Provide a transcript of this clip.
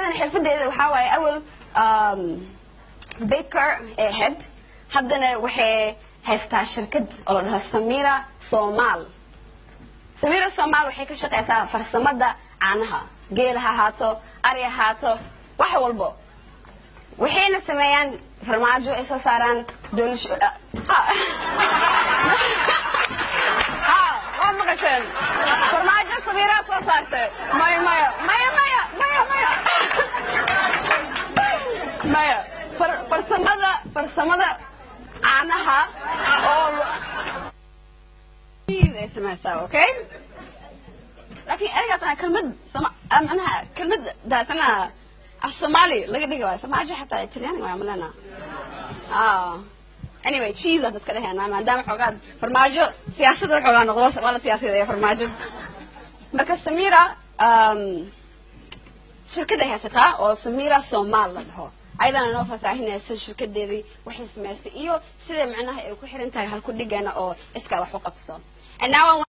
ayadana xirfadeeda waxaa waaye awal um, baker ee ahayd haddana waxay haystaa shirkad oo la dhaho samira somal samira somal waxay ka shaqaysaa farsamada caanaha geel ha ahaato ari ha ahaato wax walbo waxayna sameeyaan farmaajo ay soo saaraan doolasho ha ha waa maqasheen farmaajo sabiiraa soo saartay maya maya maya maya maya maya maya far- farsamada farsamada caanaha oo ay samaysaa okay laakiin ergaas ana kelmad soma ah, macnaha kelmad daasana af soomaali laga dhigi waayo farmaajo xataa italyaani waa malena ah anyway cheese aan iska dheheenaa maadaama xoogaa farmaajo siyaasadda xoogaa noqdo waa la siyaasadeeya farmaajo marka samira um, shirkad ay haysataa oo samira somal la dhaho ayadana noo faahfaahinaysa shirkadeedii waxay samaysay iyo sida macnaha ay ku xiran tahay halku dhigana oo iskaa wax u qabso And now I want